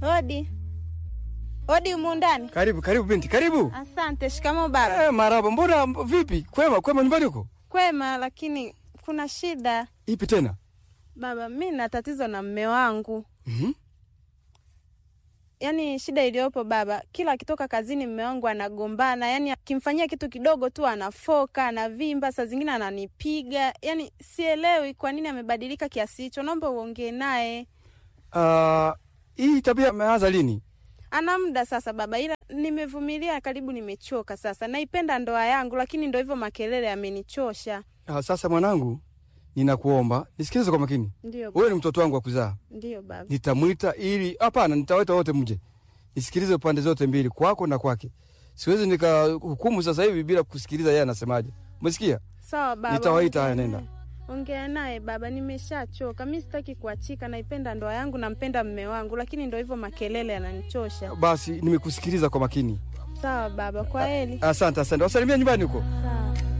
Hodi. Hodi humu ndani. Karibu, karibu binti, karibu. Asante. Shikamo baba. Eh, maraba. Mbona mb- vipi? Kwema, kwema nyumbani huko? Kwema, lakini kuna shida Ipi tena? baba. Mi na tatizo na mme wangu. Mhm. Yaani shida iliyopo baba, kila akitoka kazini mme wangu anagombana, yaani akimfanyia kitu kidogo tu anafoka, anavimba, saa zingine ananipiga. Yaani sielewi kwa nini amebadilika kiasi hicho. Naomba uongee naye. Ah, hii tabia imeanza lini? Ana muda sasa baba, ila nimevumilia karibu, nimechoka sasa. Naipenda ndoa yangu, lakini ndo hivyo makelele yamenichosha. Ah, sasa mwanangu, ninakuomba nisikilize kwa makini. Ndio, Wewe ni mtoto wangu wa kuzaa. ndio baba. Nitamwita ili hapana, nitawaita wote mje. Nisikilize pande zote mbili, kwako na kwake. Siwezi nikahukumu sasa hivi bila kusikiliza yeye anasemaje. Umesikia? Sawa baba, Nitawaita, haya, ongea nenda. naye. Ongea naye baba, nimeshachoka. Mi sitaki kuachika, naipenda ndoa yangu, nampenda mme wangu, lakini ndo hivyo makelele yananichosha. Basi nimekusikiliza kwa makini. Sawa baba, kwa heri. Asante, asante. Wasalimia nyumbani huko.